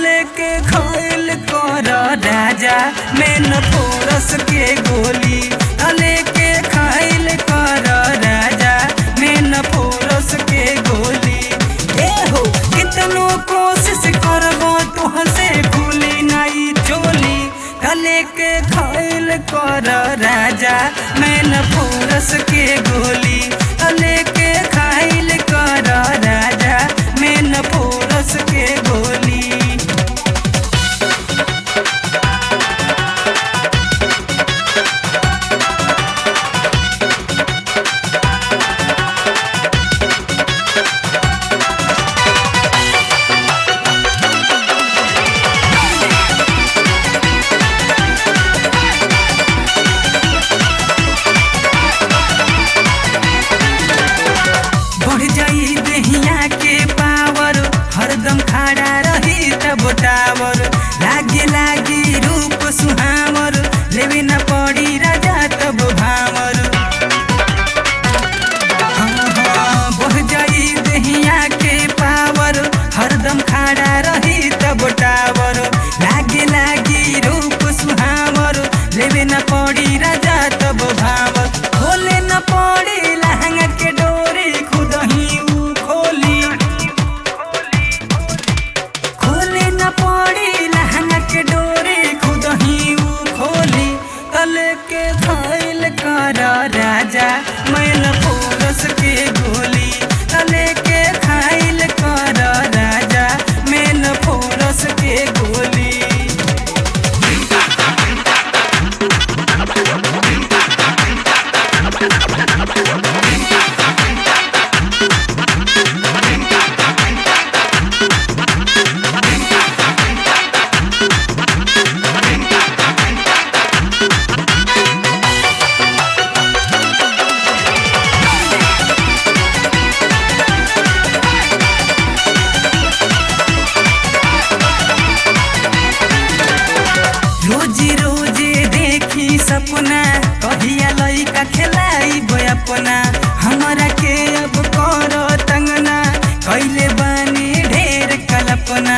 तले के खैल कर राजा में न फोरस के गोली तले के खैल कर राजा में न फोरस के गोली ए हो कितनो कोशिश करबो तुहसे खुली नहीं चोली तले के खैल कर राजा में न फोरस के गोली तले के खैल कर राजा में न फोरस के गोली बढ़ जाई दहिया के पावर हरदम खड़ा रही तब टावर लागे लागी रूप सुहावर लेवे न पड़ी राजा तब भावर हाँ, हाँ, बढ़ जाई दहिया के पावर हरदम खड़ा रही तब टावर लागे लागी रूप सुहावर लेवे न पड़ी राजा तब भावर खोले न पड़ी लहंगा के डोरी खुद ही ऊ खोली खोले न पड़ी लहंगा के डोरी खुद ही ऊ खोली तले के खाइल कर राजा मैल फोरस के गोली तले के खाइल कर राजा मैल फोरस के गोली रोजी रोजी देखी सपना कहिया लइका खेलाई अपना हमरा के अब कर तंगना कैले बानी ढेर कल्पना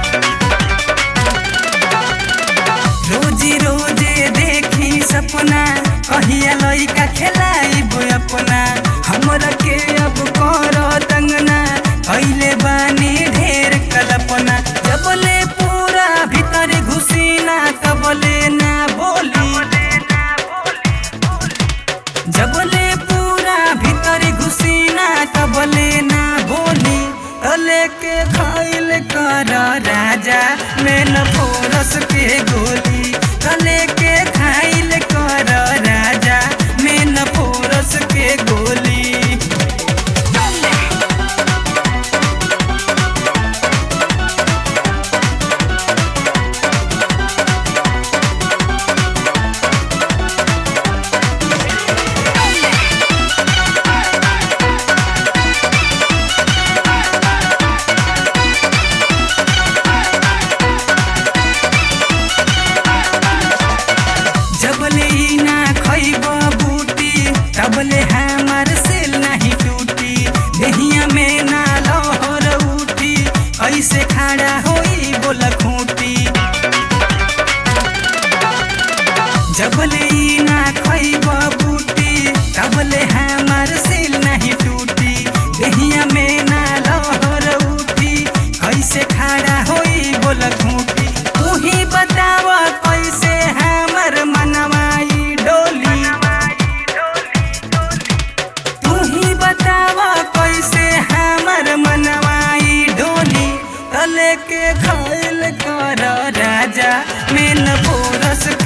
रोजी रोजी देखी सपना कहिया लइका खेलाई अपना हमरा के अब कर तंगना कैले बानी ढेर कल्पना जबले पूरा भीतर घुसीना तबले ना बोली जबले पूरा भीतर घुसीना तबले ना बोली तले के खाइल कर राजा में न फोरस के गोली तले के खाइल कर राजा में न फोरस के गोली जबले ई ना खैब बूटी तबले हमार सेल नहीं टूटी देहिया में ना लहर उठी ऐसे खड़ा होई बोल खूटी जबले ई ना खैब बूटी तबले हमार सेल नहीं टूटी देहिया में ना लहर उठी कैसे खड़ा होई बोल खूटी तू ही बताव कैसे हमर मनमाई डोली तू ही बताव कैसे हमर मनमाई डोली तले के खाइल कर राजा में न फोरस